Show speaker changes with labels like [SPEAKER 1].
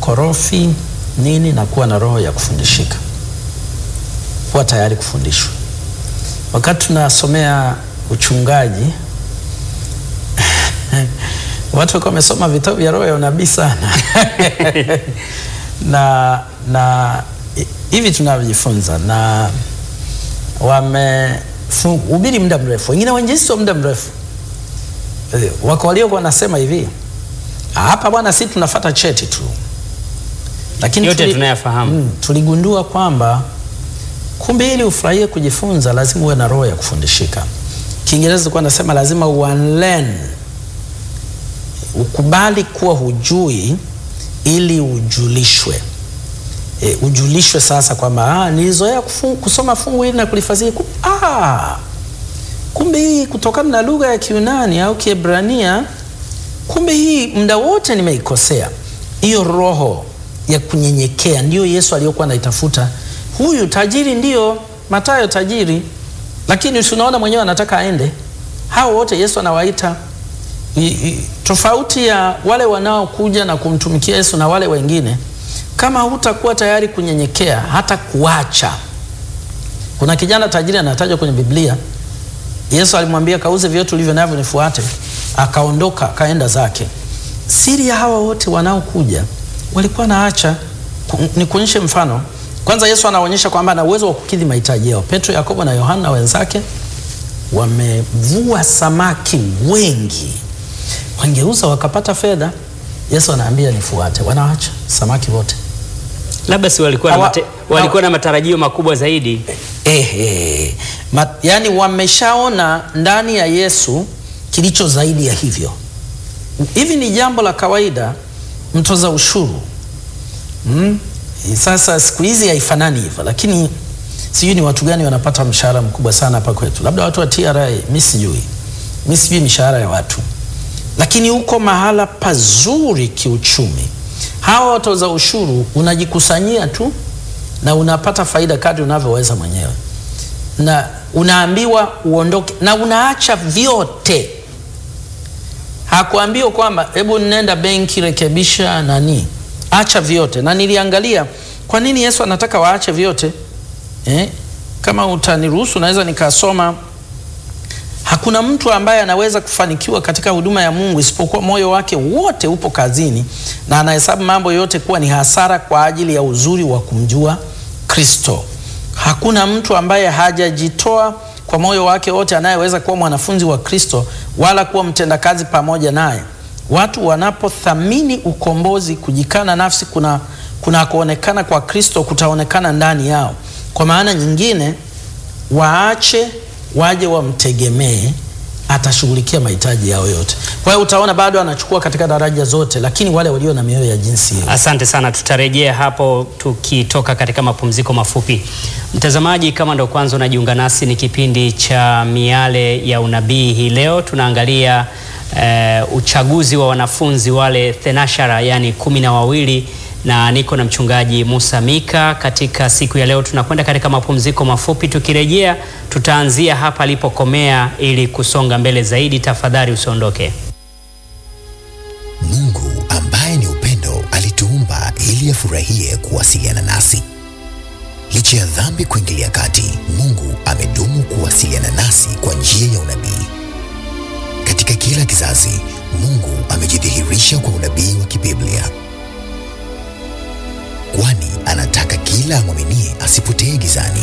[SPEAKER 1] mkorofi nini, na kuwa na roho ya kufundishika, kuwa tayari kufundishwa. Wakati tunasomea uchungaji watu walikuwa wamesoma vitabu vya roho ya unabii sana na na hivi tunavyojifunza na wamehubiri muda mrefu, wengine wainjilisti wa muda mrefu. Wako waliokuwa wanasema hivi, hapa bwana, si tunafata cheti tu, lakini
[SPEAKER 2] Yote
[SPEAKER 1] tuli-
[SPEAKER 2] tunayafahamu.
[SPEAKER 1] mm, tuligundua kwamba kumbe ili ufurahie kujifunza lazima uwe na roho ya kufundishika. Kiingereza ilikuwa nasema lazima unlearn, ukubali kuwa hujui ili ujulishwe. E, ujulishwe sasa kwamba ah, nilizoea kufu- kusoma fungu hili na kulifasiri ku, ah, kumbe hii kutokana na lugha ya Kiunani au Kiebrania, kumbe hii muda wote nimeikosea. Hiyo roho ya kunyenyekea ndiyo Yesu aliyokuwa anaitafuta. Huyu tajiri ndiyo Mathayo tajiri, lakini si unaona mwenyewe anataka aende. Hao wote Yesu anawaita I- i- tofauti ya wale wanaokuja na kumtumikia Yesu na wale wengine, kama hutakuwa tayari kunyenyekea hata kuacha. Kuna kijana tajiri anatajwa kwenye Biblia, Yesu alimwambia kauze vyote ulivyo navyo nifuate, akaondoka akaenda zake. Siri ya hawa wote wanaokuja walikuwa naacha. Nikuonyeshe mfano. Kwanza Yesu anaonyesha kwamba ana uwezo wa kukidhi mahitaji yao. Petro, Yakobo na Yohana wenzake wamevua samaki wengi, wangeuza wakapata fedha. Yesu anaambia nifuate, wanaacha samaki wote.
[SPEAKER 2] Labda si walikuwa na,
[SPEAKER 1] Hawa-
[SPEAKER 2] mate, walikuwa na matarajio makubwa zaidi.
[SPEAKER 1] Eh, eh. Ma, yani wameshaona ndani ya Yesu kilicho zaidi ya hivyo. Hivi ni jambo la kawaida, mtoza ushuru mm? Sasa siku hizi haifanani hivyo, lakini sijui ni watu gani wanapata mshahara mkubwa sana hapa kwetu, labda watu wa TRA, mi sijui, mi sijui mishahara ya watu, lakini uko mahala pazuri kiuchumi. Hawa watoza ushuru unajikusanyia tu na unapata faida kadri unavyoweza mwenyewe, na unaambiwa uondoke na unaacha vyote. Hakuambiwa kwamba hebu nenda benki rekebisha nani, acha vyote. Na niliangalia kwa nini Yesu anataka waache vyote eh? Kama utaniruhusu naweza nikasoma. Hakuna mtu ambaye anaweza kufanikiwa katika huduma ya Mungu isipokuwa moyo wake wote upo kazini na anahesabu mambo yote kuwa ni hasara kwa ajili ya uzuri wa kumjua Kristo. Hakuna mtu ambaye hajajitoa kwa moyo wake wote anayeweza kuwa mwanafunzi wa Kristo wala kuwa mtendakazi pamoja naye. Watu wanapothamini ukombozi, kujikana nafsi kuna kuna kuonekana kwa Kristo kutaonekana ndani yao. Kwa maana nyingine, waache waje wamtegemee, atashughulikia mahitaji yao yote. Kwa hiyo utaona bado anachukua katika daraja zote, lakini wale walio na mioyo ya jinsi hiyo
[SPEAKER 2] Asante sana, tutarejea hapo tukitoka katika mapumziko mafupi. Mtazamaji, kama ndo kwanza unajiunga nasi, ni kipindi cha Miale ya Unabii. Hii leo tunaangalia eh, uchaguzi wa wanafunzi wale thenashara, yani kumi na wawili na niko na mchungaji Musa Mika. Katika siku ya leo tunakwenda katika mapumziko mafupi, tukirejea tutaanzia hapa alipokomea ili kusonga mbele zaidi. Tafadhali usiondoke.
[SPEAKER 3] Mungu ambaye ni upendo alituumba ili afurahie kuwasiliana nasi. Licha ya dhambi kuingilia kati, Mungu amedumu kuwasiliana nasi kwa njia ya unabii. Katika kila kizazi, Mungu amejidhihirisha kwa unabii wa kibiblia, kwani anataka kila amwaminie asipotee gizani,